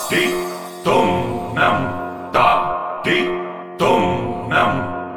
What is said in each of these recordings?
ti tum nam ta ti tum nam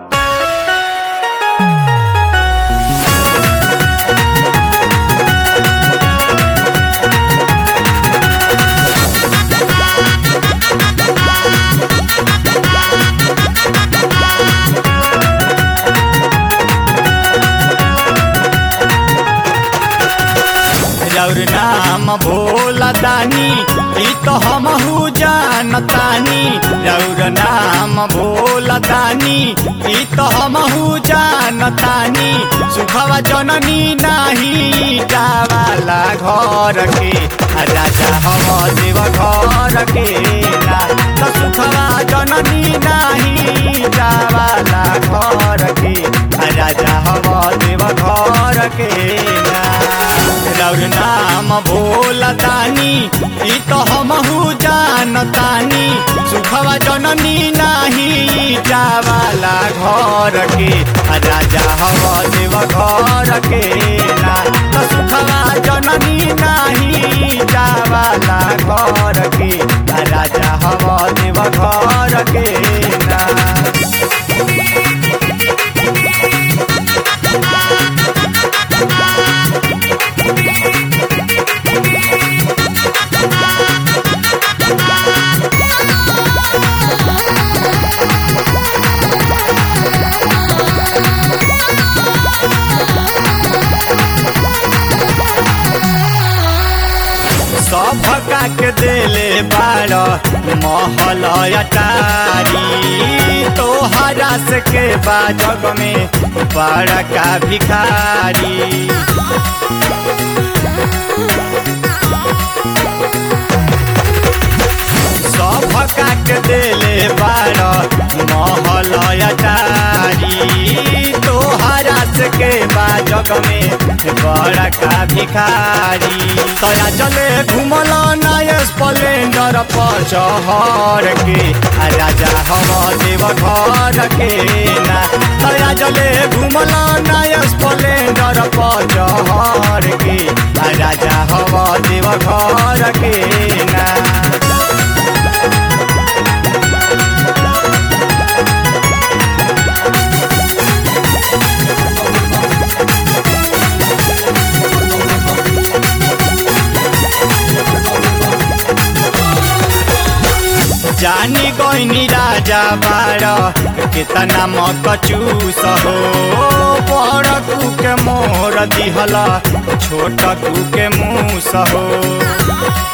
रौर नाम भोला दानी ई तो हमहू जानतानी रौर नाम भोला दानी ई तो हमहू जानतानी सुखवा जननी नाही जावाला घर के आ राजा हम देव घर के ना तो सुखवा जननी नाही जावाला घर के आ राजा हम देव घर के ना रौर नाम भोला दानी ई तो हमहू जानतानी सुखवा जननी नाही जावाला घर के आ राजा हवा देव घर के ना तो सुखवा जननी नाही जावाला घर के आ राजा हवा देव घर के ना सभका के देले बार महल अटारी तोहरा से के बा जग में बड़ा का भिखारी सभका के देले बार महल अटारी तोहरा से के बा जग में बड़ा का भिखारी तया चले घुमल नय स्प्लेंडर पर चहर के आ राजा हम देव घर के ना तया चले घुमल नय स्प्लेंडर पर चहर के आ राजा हम देव घर के ना जानी गईनी राजा बार कितना मकचूस हो बड़ कू के मोर दिहला छोट कू के मूस हो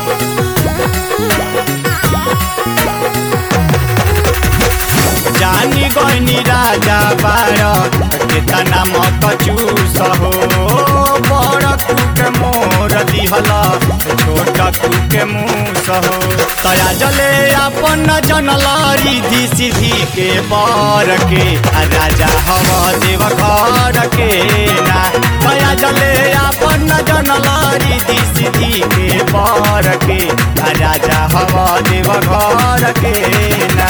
जानी गईनी राजा बार कितना मकचूस हो बड़ कू के मोर दिहला छोट कू के मूस हो तया जले अपन जनलारी धी सीधी के बर के आ राजा हम देव घर के ना तया जले अपन जनलारी धी सीधी के बर के आ राजा हम देव घर के ना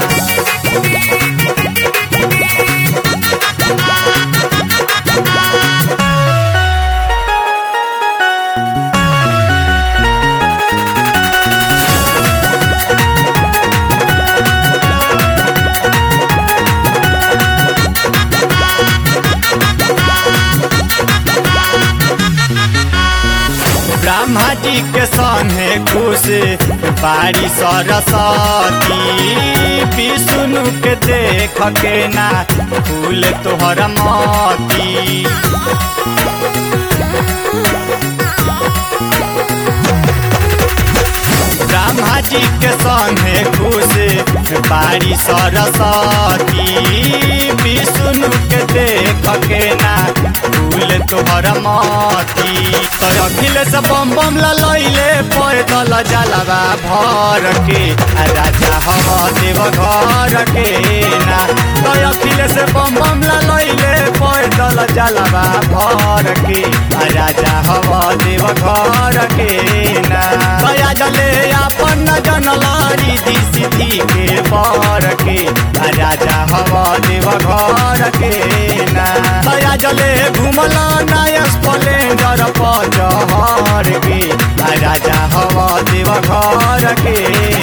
ब्रह्मा जी के संगे खुश बारी सरस्वती विष्णु के देख के ना फूल तोहर मोती ब्रह्मा जी के संगे खुश बारी सरस्वती विष्णु के देख के ना फूल तोहर मोती तर अखिलेश बम बम ललैले पैदल जलवा भर के आ राजा हम देव घर के ना तर अखिलेश बम बम ललैले पैदल जलवा भर के आ राजा हम देव घर के ना दया जले अपन जनलारी दी सीधी के बर के आ राजा हम देव घर के ना दया रोजले घुमला नया स्प्लेंडर पर चहर के आ राजा हवा देव घर के